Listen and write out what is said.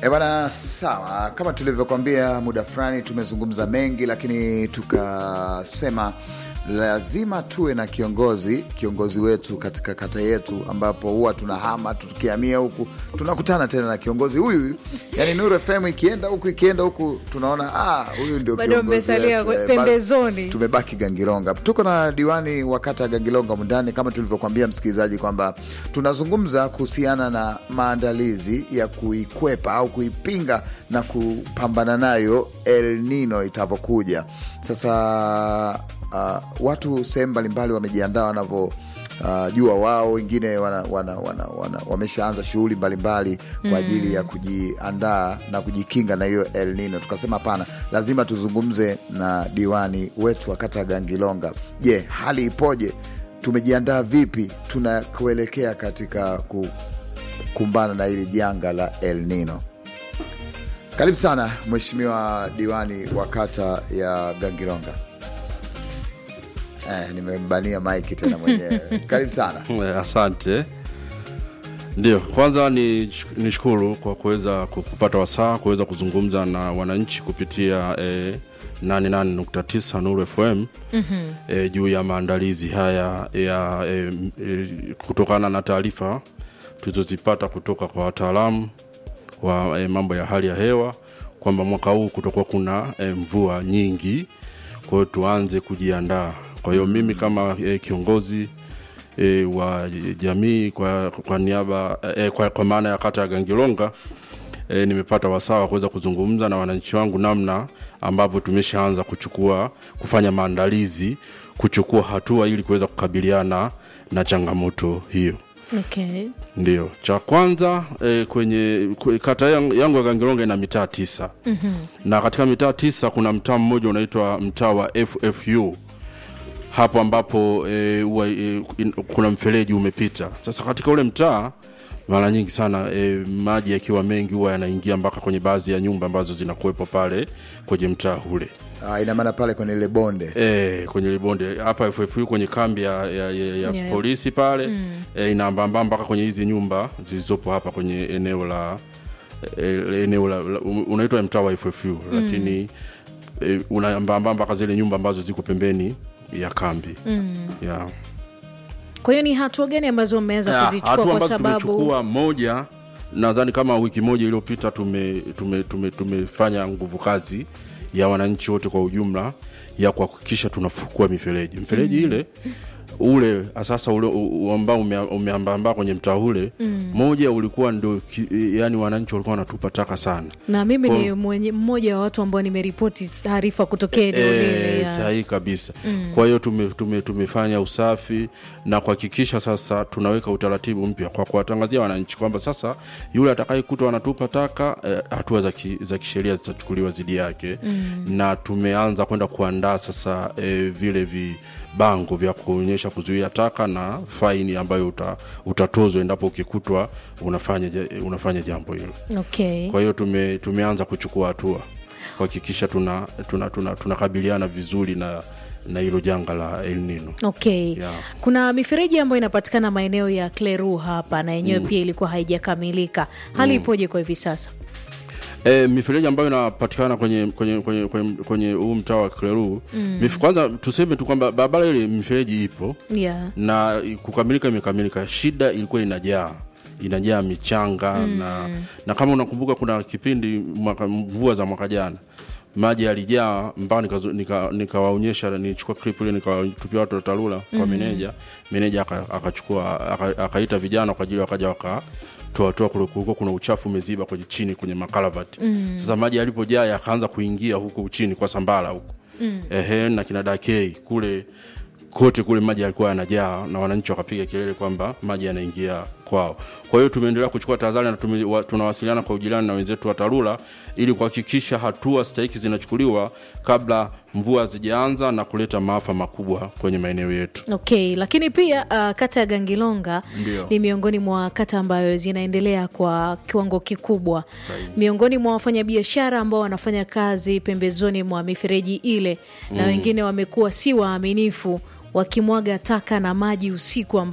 E bwana, sawa. Kama tulivyokwambia, muda fulani tumezungumza mengi, lakini tukasema lazima tuwe na kiongozi, kiongozi wetu katika kata yetu, ambapo huwa tunahama tukihamia huku tunakutana tena na kiongozi huyu huyu. Yani Nuru FM ikienda huku ikienda huku tunaona ah, huyu ndio Bado kiongozi mmesalia wetu. Eh, pembezoni. ba- tumebaki Gangilonga. Tuko na diwani wa kata ya Gangilonga mundani, kama tulivyokwambia msikilizaji kwamba tunazungumza kuhusiana na maandalizi ya kuikwepa au kuipinga na kupambana nayo El Nino itavyokuja. Sasa uh, watu sehemu mbalimbali wamejiandaa wanavyo Uh, jua wao wengine wana, wana, wana, wana, wameshaanza shughuli mbalimbali kwa ajili ya kujiandaa na kujikinga na hiyo El Nino. Tukasema hapana, lazima tuzungumze na diwani wetu wa kata ya Gangilonga. Je, hali ipoje? Tumejiandaa vipi? Tunakuelekea katika kukumbana na hili janga la El Nino. Karibu sana mheshimiwa diwani wa kata ya Gangilonga. Eh, nimembania maiki tena mwenyewe. Karibu sana. Eh, Asante. Ndio, kwanza ni nishukuru kwa kuweza ku- kupata wasaa kuweza kuzungumza na wananchi kupitia eh, 88.9 Nuru FM mm-hmm. eh, juu ya maandalizi haya ya eh, eh, kutokana na taarifa tulizozipata kutoka kwa wataalamu wa eh, mambo ya hali ya hewa kwamba mwaka huu kutokuwa kuna eh, mvua nyingi, kwa hiyo tuanze kujiandaa. Kwa hiyo mimi kama eh, kiongozi e, wa jamii kwa, kwa niaba e, kwa, kwa maana ya kata ya Gangilonga e, nimepata wasaa wa kuweza kuzungumza na wananchi wangu namna ambavyo tumeshaanza kuchukua kufanya maandalizi kuchukua hatua ili kuweza kukabiliana na changamoto hiyo. Okay. Ndio, cha kwanza e, kwenye kwe, kata yang- yangu ya Gangilonga ina mitaa tisa mm-hmm. na katika mitaa tisa kuna mtaa mmoja unaitwa mtaa wa FFU hapo ambapo e, uwa, e, in, kuna mfereji umepita. Sasa katika ule mtaa mara nyingi sana e, maji yakiwa mengi huwa yanaingia mpaka kwenye baadhi ya nyumba ambazo zinakuwepo pale kwenye mtaa ule Ah, ina maana pale kwenye ile bonde e, kwenye libonde hapa FFU kwenye kambi ya, ya, ya, ya Yeah. polisi pale mm. e, inaambamba mpaka kwenye hizi nyumba zilizopo hapa kwenye eneo la e, eneo la, la unaitwa mtaa wa FFU mm. lakini e, unaambamba mpaka zile nyumba ambazo ziko pembeni ya kambi mm. yeah. Kwa hiyo ni hatua gani ambazo mmeanza Ya, kuzichukua hatua kwa ambazo sababu tumechukua moja nadhani kama wiki moja iliyopita tume, tume, tume, tumefanya nguvu kazi ya wananchi wote kwa ujumla ya kuhakikisha tunafukua mifereji mifereji mm. ile ule sasa ule u- u- ambao ume- umeambamba kwenye mtaa ule mm. moja ulikuwa ndio ki- yani wananchi walikuwa wanatupa taka sana na mimi Kwa- ni mwenye, mmoja wa watu ambao nimeripoti taarifa kutokea eneo lile Eh, ya- sahihi kabisa mm. kwa hiyo tume, tume, tumefanya usafi na kuhakikisha sasa tunaweka utaratibu mpya kwa kuwatangazia wananchi kwamba sasa yule atakayekutwa anatupa taka eh, hatua za ki- za kisheria zitachukuliwa dhidi yake mm. na tumeanza kwenda kuandaa sasa eh, vile vibango vya kuonyesha kuzuia taka na faini ambayo uta, utatozwa endapo ukikutwa unafanya, ja- unafanya jambo hilo okay. kwa hiyo tume, tumeanza kuchukua hatua kuhakikisha tunakabiliana tuna, tuna, tunakabiliana vizuri na na hilo janga la El Nino. Okay. Yeah. Kuna mifereji ambayo inapatikana maeneo ya Kleru hapa na yenyewe pia ilikuwa haijakamilika. Hali ipoje kwa hivi sasa? E, mifereji ambayo inapatikana kwenye kwenye kwenye kwenye, kwenye huu mtaa wa Kleru mm. kwanza tuseme tu kwamba barabara ile mifereji ipo Yeah. na kukamilika imekamilika. Shida ilikuwa inajaa inajaa michanga mm. na, na kama unakumbuka kuna kipindi mwaka, mvua za mwaka jana maji yalijaa mpaka nikawaonyesha nika, nikawaonyesha nilichukua clip ile nikawatupia watu wa TARURA kwa meneja meneja aka- akachukua aka- akaita vijana kwa ajili wakaja waka toatoa kule kulikuwa kuna uchafu umeziba kwenye chini kwenye makalavati mm. sasa maji yalipojaa yakaanza kuingia huku chini kwa sambala huku mm. ehe na kina dakei kule kote kule maji yalikuwa yanajaa na wananchi wakapiga kelele kwamba maji yanaingia kwao. Kwa hiyo tumeendelea kuchukua tahadhari na tume, wa, tunawasiliana kwa ujirani na wenzetu wa TARURA ili kuhakikisha hatua stahiki zinachukuliwa kabla mvua hazijaanza na kuleta maafa makubwa kwenye maeneo yetu. Okay, lakini pia uh, kata ya Gangilonga Ndio. ni miongoni mwa kata ambayo zinaendelea kwa kiwango kikubwa. Sahihi. Miongoni mwa wafanyabiashara ambao wanafanya kazi pembezoni mwa mifereji ile na wengine wamekuwa si waaminifu wakimwaga taka na maji usiku amba